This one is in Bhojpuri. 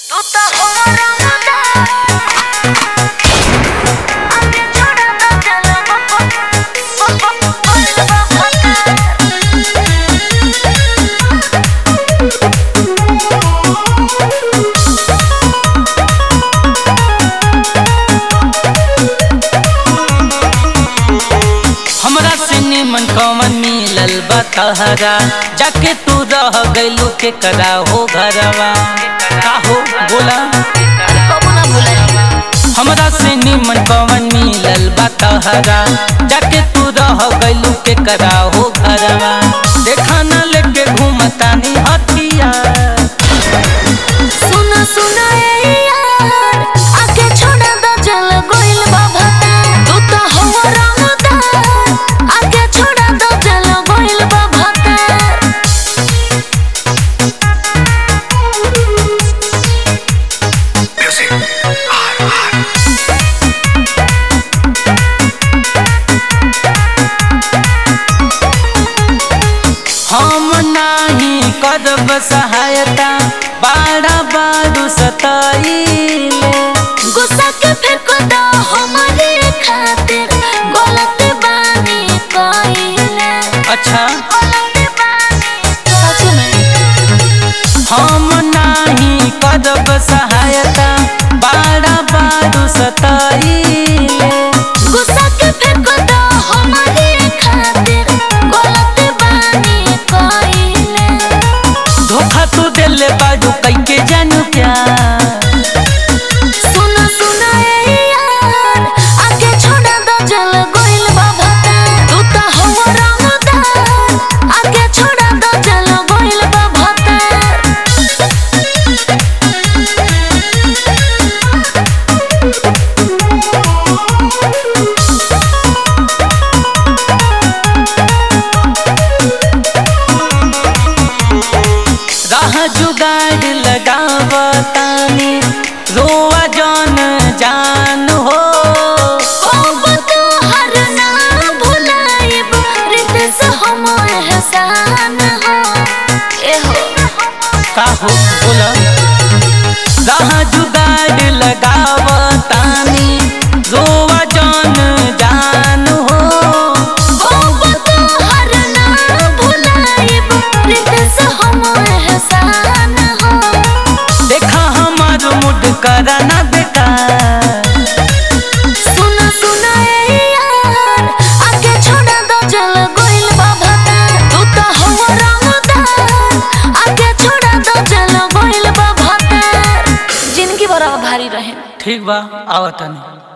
तू तो हो रंगदा आगे छोड़ा तो चलो हमरा से निमन कौन मिलल बा तहरा जाके तू रह गइलू के करा हो घरवा का हो बोला कबू ना भुलाई हमरा से निमन कौन मिलल बा तहरा जाके तू रह गइलू के करा हो घरवा देखा न लेके घूमतानी हथिया सुना सुना ए यार आगे छोड़ा दो चल गोइल बाबा तू तो हो रंगदा आगे छोड़ा दो चल गोइल बाबा हम नाही करब सहायता बाड़ा बारू सताइले गुस्सा के फेंको दो हमारे खातिर गलत बानी कइले अच्छा गलत बानी सच में हम नाही करब सहायता बाड़ा बारू सताइले गुस्सा के फेंको दो हमारे खातिर गलत बानी कइले धोखा तू दिल बारू कैके जानू क्या सुना सुना ए यार आगे छोड़ा दो चल गोइल बाबा तू तो हो रंगदार आगे छोड़ा दो चल गोइल बाबा राह जुगाड़ लगावतानी रोआ जौन जान हो अब तो हर ना भुलाइब रितेश हम एहसान हो ए हो का हो बोला राह जुगाड़ लगावतानी रोआ जौन जान हो अब तो हर ना भुलाइब रितेश हम एहसान हो देखा हमार मुड करना बेकार सुना सुना ए यार आगे छोड़ा दो चल गोइल बाबा तू तो हो रंगदार आगे छोड़ा दो चल गोइल बाबा जिंदगी बड़ा भारी रहे ठीक बा आवतानी